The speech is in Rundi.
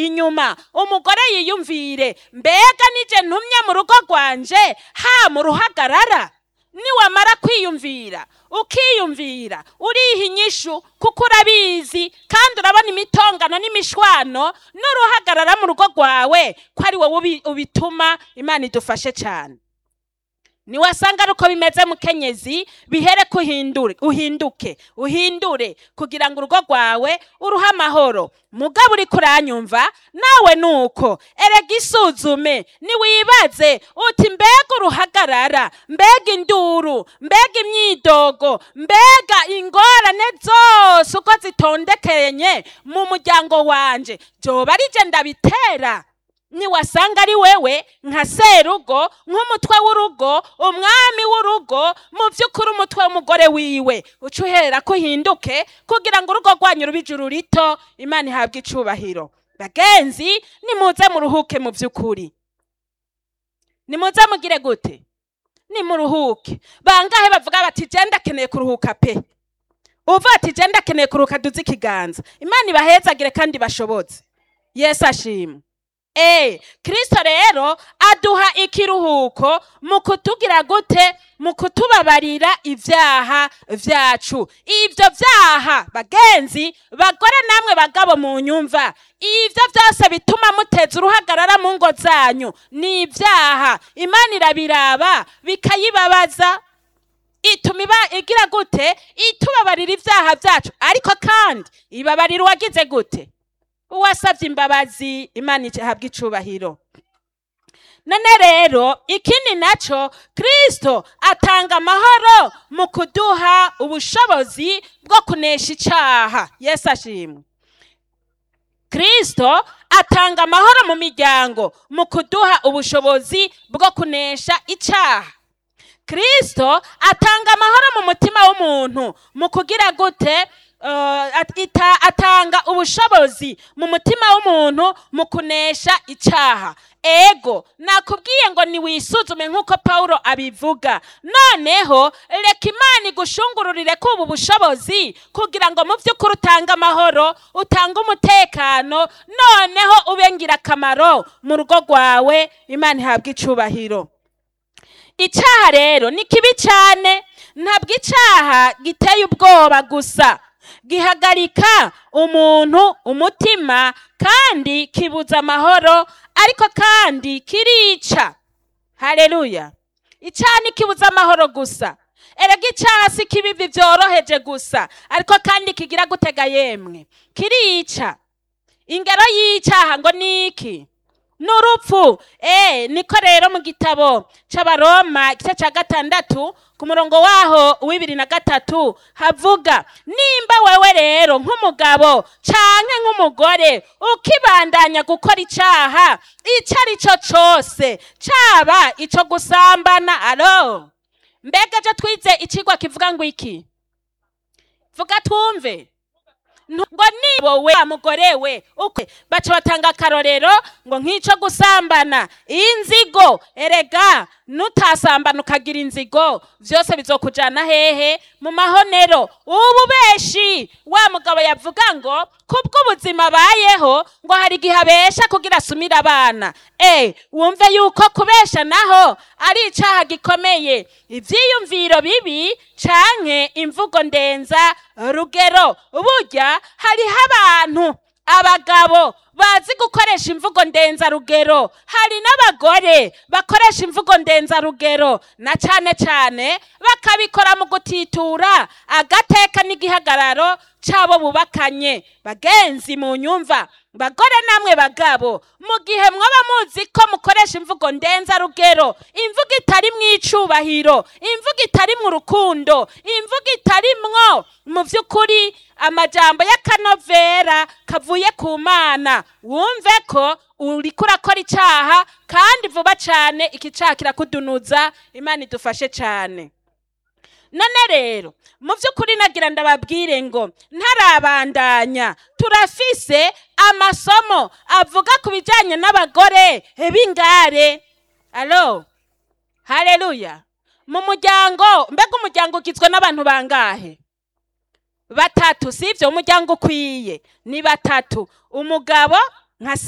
inyuma umugore yiyumvire mbega nije ntumye mu rugo rwanje ha mu ruhagarara niwamara kwiyumvira ukiyumvira uriha inyishu kuko urabizi kandi urabona imitongano n'imishwano n'uruhagarara mu rugo rwawe ko ari wowe ubi- ubituma imana idufashe cyane niwasanga ari uko bimeze mukenyezi bihere kuhindure uhinduke uhindure kugira ngo urugo rwawe uruhe amahoro mugabo uri kuranyumva nawe nuko erega isuzume niwibaze uti mbega uruhagarara mbega induru mbega imyidogo mbega ingorane zose uko zitondekenye mu muryango wanje byoba ari je ndabitera niwasanga ari wewe nka serugo nk'umutwe w'urugo umwami w'urugo mu by'ukuri umutwe w'umugore wiwe uca uherera ko uhinduke kugira ngo urugo rwanyu rube ijuru rito imana ihabwe icubahiro bagenzi nimuze muruhuke mu by'ukuri nimuze mugire gute nimuruhuke bangahe bavuga bati je ndakeneye kuruhuka pe uva ati je ndakeneye kuruhuka duze ikiganza imana ibahezagire kandi bashobotse yesu ashimwe Eh, Kristo rero aduha ikiruhuko mu kutugira gute mu kutubabarira ibyaha vyacu ivyo vyaha bagenzi bagore namwe bagabo mu nyumva ivyo vyose bituma muteza uruhagarara mu ngo zanyu ni ibyaha imana irabiraba bikayibabaza ituma iba igira gute itubabarira ibyaha vyacu ariko kandi ibabarira uwagize gute uwasabye imbabazi imana ihabwa icubahiro none rero ikindi naco kristo atanga amahoro mu kuduha ubushobozi bwo kunesha icaha yesu ashimwe kristo atanga amahoro mu miryango mu kuduha ubushobozi bwo kunesha icaha kristo atanga amahoro mu mutima w'umuntu mu kugira gute Uh, at- ita- atanga ubushobozi mu mutima w'umuntu mu kunesha icaha ego nakubwiye ngo niwisuzume nk'uko pawulo abivuga noneho reka imana igushungururire ko ubu bushobozi kugira ngo mu by'ukuri utange amahoro utange umutekano noneho ube ngirakamaro mu rugo rwawe imana ihabwe icubahiro icyaha rero ni kibi cyane ntabwo icyaha giteye ubwoba gusa gihagarika umuntu umutima kandi kibuza amahoro ariko kandi kirica hareruya icyaha ntikibuza amahoro gusa erega icyaha si kibibi byoroheje gusa ariko kandi kigira gutega yemwe kirica ingero y'icyaha ngo ni iki n'urupfu eh niko rero mu gitabo c'abaroma igice ca gatandatu ku murongo waho w'ibiri na gatatu havuga nimba wewe rero nk'umugabo canke nk'umugore ukibandanya gukora icaha ico ari cyo cose caba ico gusambana alo mbega jo twize icigwa kivuga ngo iki vuga twumve ngo nibo we mugore we ukwe baca batanga akarorero ngo nk'ico gusambana inzigo erega nutasambana ukagira inzigo vyose bizokujana hehe mu mahonero ubu beshi wa mugabo yavuga ngo kubw'ubuzima abayeho ngo hari igihe abesha kugira asumire abana e wumve yuko kubesha naho ari icaha gikomeye ivyiyumviro bibi canke imvugo ndenza rugero burya hariho abantu abagabo bazi gukoresha imvugo ndenzarugero hari n'abagore bakoresha imvugo ndenzarugero na cane cane bakabikora mu gutitura agateka n'igihagararo c'abo bubakanye bagenzi mu nyumva bagore namwe bagabo mu gihe mwaba muzi ko mukoresha imvugo ndenzarugero imvugo itari mw'icubahiro imvugo itari mu rukundo imvugo itarimwo mu vy'ukuri amajambo y'akanovera kavuye ku mana wumve ko uriko urakora icaha kandi vuba cane iki caha kirakudunuza imana idufashe cane none rero mu by'ukuri nagira ndababwire ngo ntarabandanya turafise amasomo avuga ku bijyanye n'abagore b'ingare alo hareruya mu muryango mbega umuryango ugizwe n'abantu bangahe batatu si ibyo umuryango ukwiye ni batatu umugabo nka se